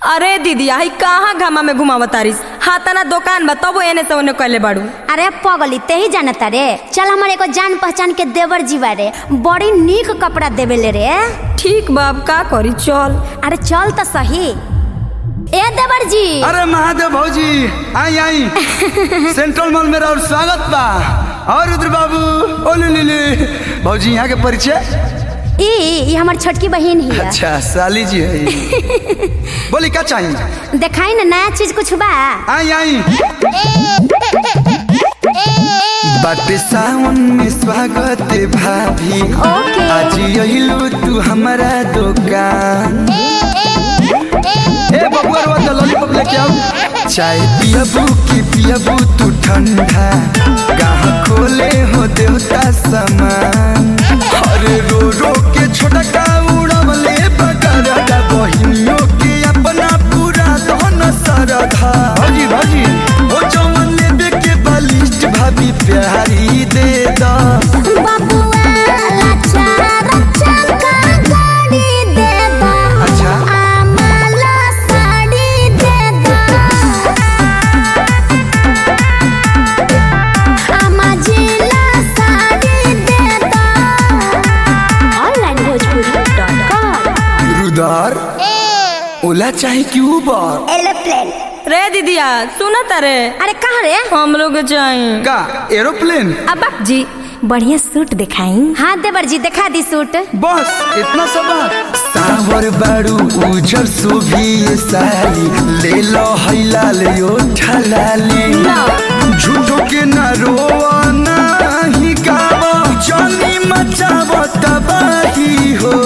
अरे दीदी आई कहाँ घामा में घुमाव तारिस हाँ तना दुकान बा तबो एने से ओने कहले बाड़ू अरे पगली ते ही जानता रे चल हमारे एगो जान पहचान के देवर जीवा रे बड़ी नीक कपड़ा देवेले रे ठीक बाब का करी चल अरे चल तो सही ए देवर जी अरे महादेव भौजी आई आई सेंट्रल मॉल में और स्वागत बा और रुद्र बाबू ओली लीली भौजी यहाँ के परिचय ई ई हमर छोटकी बहन ही है अच्छा साली जी है बोली क्या चाहिए देखाई ना नया चीज कुछ बा आई आई बाटे सावन में स्वागत भाभी ओके। आज यहिलू तू हमारा दुकान ए बबुआ रो तो लॉलीपॉप लेके आओ चाय पियबू की पियबू तू ठंडा कहाँ खोले हो देवता समान अरे रो रो के छोटा का उड़वले बकरदा बहिनियों के अपना पूरा दोन सरधा भाजी भाजी ओ जवन लेबे के बलिष्ठ भाभी प्यारी दे दा बबुआ लच्चा रच्चा का गाड़ी दे दा अच्छा। आमाला साड़ी दे दा आमा जिला साड़ी दे दा ऑनलाइन भोजपुरी.com रुदार ओला चाहे कि उबर एरोप्लेन रे दीदिया सुना तारे अरे कहाँ रे हम लोग चाहिए का एरोप्लेन अब जी बढ़िया सूट दिखाई हाँ देवर जी दिखा दी सूट बस इतना सब बात सावर बारू उजर सुभी ये साली ले लो हैला ले ओ ठलाली झूठो के ना रोवा ना ही गावा जानी मचावा तबाही हो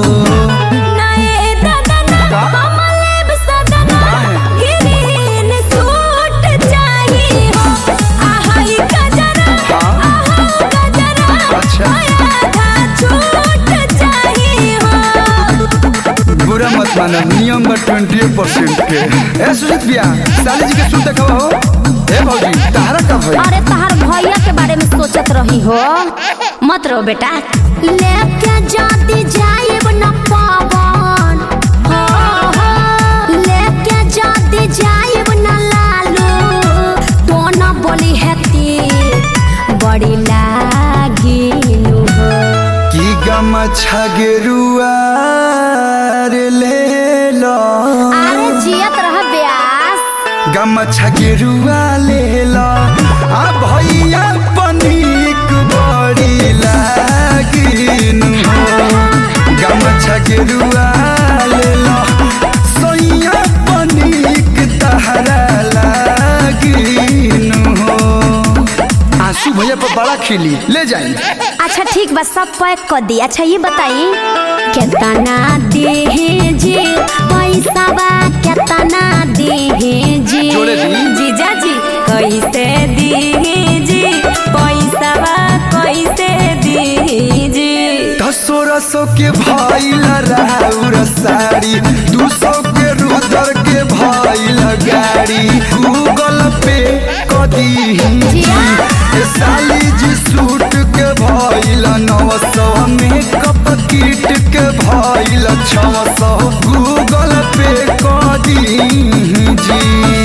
नए दादना का? कमलेब सदना ग्रीन सूट चाहिए हो आहाई गजरा हाँ? आहा गजरा अच्छा। आधा छूट चाहिए हो बुरा मत मानो नियम बा ट्वेंटी परसेंट के ए सुजीत भैया साली जी के सुन देखा हो ए भौजी तारा का भाई अरे तहार भैया के बारे में सोचत रही हो मत रो बेटा लेके जाती जाइब न पावन हो हो लेके जाती जाइब न लालू तो न बोली हेती बड़ी लागिनु हो की गम छगरुआ रे ले लो अरे जियत रह ब्यास गम छगरुआ ले लो आ भैया पनीक बड़ी लागिन हो गम छगरुआ ले लो सोइया पनीक तहरा लागिन हो आंसू भैया पर बड़ा खिली ले जाइए अच्छा ठीक बा सब पैक कर दी अच्छा ये बताई केतना देहे जी पैसा बा केतना देहे जी जोड़े दी। जीजा जी कैसे दी जी पैसा बा कैसे दी जी सोलह सौ के भाई राउर साड़ी दू सौ के रुदर के भाई गाड़ी गूगल पे कदी जिया। ए साली जी सूट के भाई नौ सौ मेकअप किट के भाई छः सौ गूगल पे कदी जी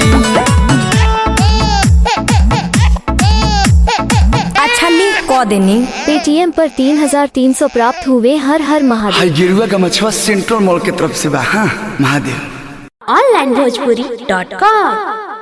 अच्छा ली क देनी पेटीएम पर तीन हजार तीन सौ प्राप्त हुए हर हर महादेव हाई गिरुआ का मछुआ सेंट्रल मॉल के तरफ से बा हाँ Mahadev online Bhojpuri dot com